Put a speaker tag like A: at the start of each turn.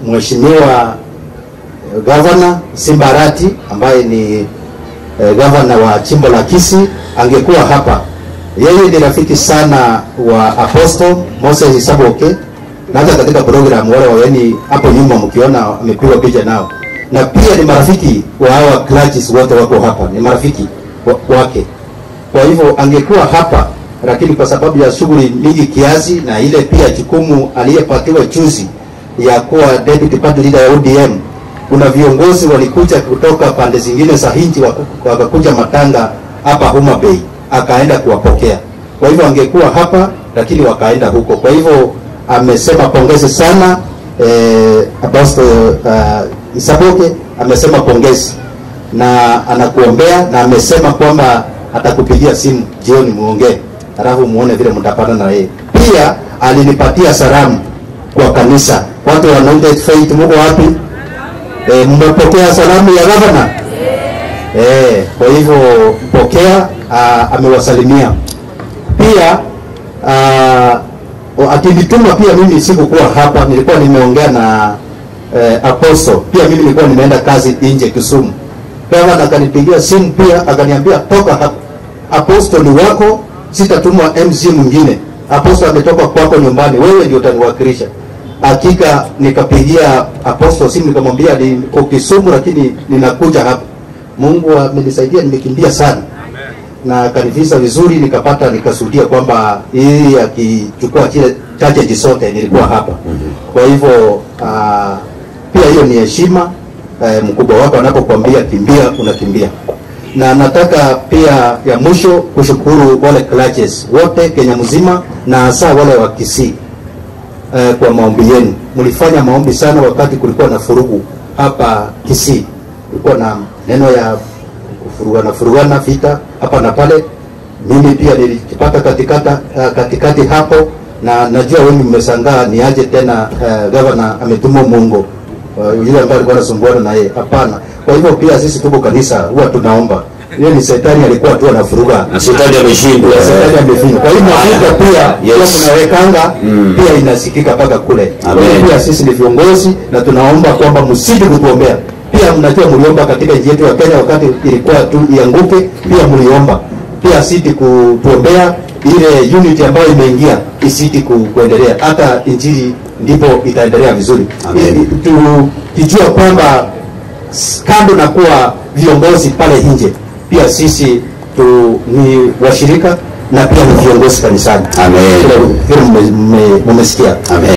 A: mheshimiwa eh, gavana Simbarati ambaye ni eh, gavana wa chimbo la Kisii angekuwa hapa. Yeye ni rafiki sana wa Apostle Moses Isaboke, na hata katika program wale waweni hapo nyuma mkiona amepigwa picha nao, na pia ni marafiki wa hawa clergies wote wako hapa, ni marafiki wa, wake. Kwa hivyo angekuwa hapa, lakini kwa sababu ya shughuli nyingi kiasi na ile pia jukumu aliyepatiwa juzi ya kuwa deputy party leader ya ODM, kuna viongozi walikuja kutoka pande zingine za nchi waku- wakakuja Matanga hapa Homa Bay, akaenda kuwapokea. Kwa hivyo angekuwa hapa, lakini wakaenda huko. Kwa hivyo amesema pongezi sana eh, Apostle uh, Isaboke amesema pongezi na anakuombea na amesema kwamba atakupigia simu jioni muongee, halafu muone vile mtapata na yeye. Pia alinipatia salamu kwa kanisa, watu wa Anointed Faith, mko wapi? E, mmepokea salamu ya gavana? Eh, kwa hivyo mpokea, ah, amewasalimia pia ah, akinituma pia mimi sikukuwa hapa, nilikuwa nimeongea na eh, Apostle. Pia mimi nilikuwa nimeenda kazi nje Kisumu. Gavana akanipigia simu pia akaniambia toka hapa. Apostle ni wako, sitatumwa MC mwingine. Apostle ametoka kwako nyumbani, wewe ndio utaniwakilisha. Hakika nikapigia Apostle simu nikamwambia niko Kisumu lakini ninakuja hapa. Mungu amenisaidia nimekimbia sana na akanivisa vizuri, nikapata nikasudia kwamba hii akichukua kile chache zote nilikuwa hapa. Kwa hivyo ah, pia hiyo ni heshima eh, mkubwa wako anapokuambia kimbia, unakimbia. Na nataka pia ya mwisho kushukuru wale clergies wote Kenya mzima na hasa wale wa Kisii eh, kwa maombi yenu. Mlifanya maombi sana wakati kulikuwa na furugu hapa Kisii, kulikuwa na neno ya kufurugana furugana vita hapa na pale. Mimi pia nilijipata katikata uh, katikati hapo, na najua wengi mmeshangaa ni aje tena uh, gavana ametuma Mungu uh, yule ambaye alikuwa anasumbuana na yeye. Hapana. Kwa hivyo pia sisi tuko kanisa huwa tunaomba. Hiyo ni shetani alikuwa tu anafuruga
B: na shetani ameshindwa.
A: ya shetani amefinya. Kwa hiyo mafuta pia
B: Yes.
A: yes. tunawekanga
B: Mm.
A: pia inasikika mpaka kule.
B: Amen.
A: Kwa hiyo Pia sisi ni viongozi na tunaomba kwamba msidi kutuombea. Pia mnajua mliomba katika nchi yetu ya Kenya wakati ilikuwa tu ianguke, pia mliomba. Pia siti kutuombea ile unity ambayo imeingia isiti ku, kuendelea. Hata injili ndipo itaendelea vizuri.
B: Amen.
A: Ili- Tukijua kwamba s- kando na kuwa viongozi pale nje, pia sisi tu ni washirika na pia ni viongozi kanisani.
B: Amen.
A: Vile vile mme- mme- mmesikia.
B: Amen.